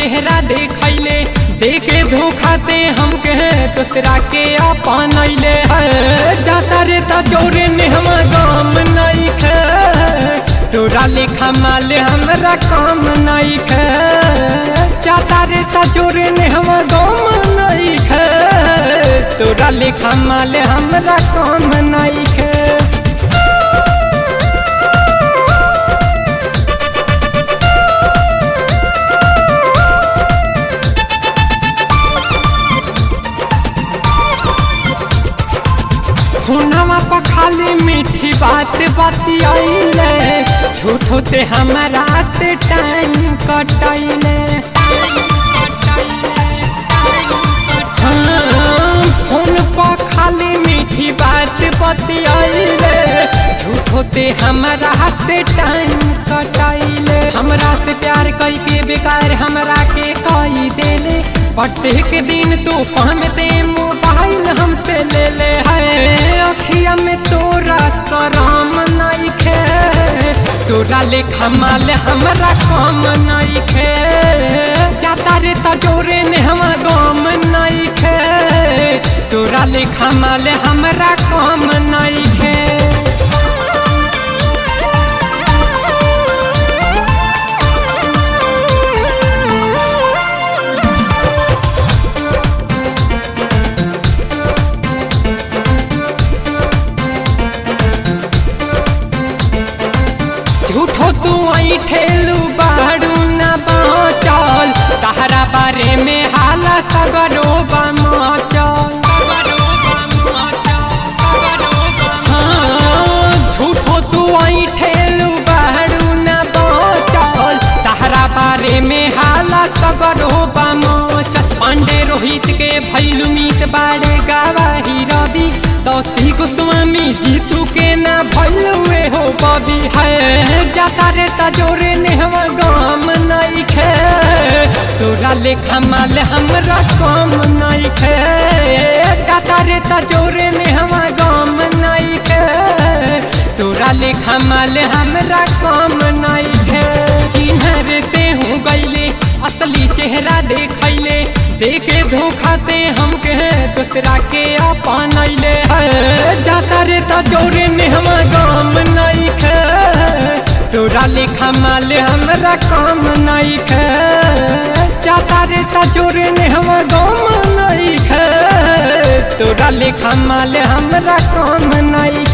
चेहरा देखैले देखे धोखा दे हमके दूसरा के अपन अइले जाता रे ता चोरे ने हम गाम नहीं खे तोरा लेखा माल हमरा काम नहीं खे जाता रे ता चोरे ने हम गाम नहीं खे तोरा लेखा माल हमरा काम नहीं खे हुनवा पर खाली मीठी बात बतियाइले झूठ होते हमारा से टाइम कटाइले हाँ, फोन पर खाली मीठी बात बतियाइले झूठ होते हमारा से टाइम कटाइले हमरा से प्यार कई के बेकार हमरा के कई देले पट्टे के दिन तू फहमते मोबाइल हमसे ले ले है अखिया में तोरा शरम नहीं खे तोरा लेखा माल हमरा कम नहीं खे जाता रे तजोरे ने हम गम नहीं खे तोरा लेखा माल हमरा कम नहीं खे झूठो तू आई ठेलू बाड़ू न बाचल तहरा बारे में हाला सगरो बमचल हाँ, झूठो तू आई ठेलू बाड़ू न बाचल तहरा बारे में हाला सगरो बमचल पांडे रोहित के भैलू मीत बाड़े गवाही रवि सौसी गोस्वामी जीतू के ना भैलुए हो बबी है जाता रे तजोरे ने हम गाम नहीं खे तोरा लेखा माल हमरा कम नहीं खे जाता रे तजोरे ने हम गाम नहीं खे तोरा लेखा माल हमरा कम नहीं खे चिन्हर ते हूँ गईले असली चेहरा देखैले देखे धोखा दे हमके दूसरा के अपन अइले जाता रे ता चोरे ने हम गाम नहीं खे तोरा लेखा माल हमरा काम नहीं खे जाता रे ता चोरे ने हम गाम नहीं खे तोरा लेखा माल हमरा काम नहीं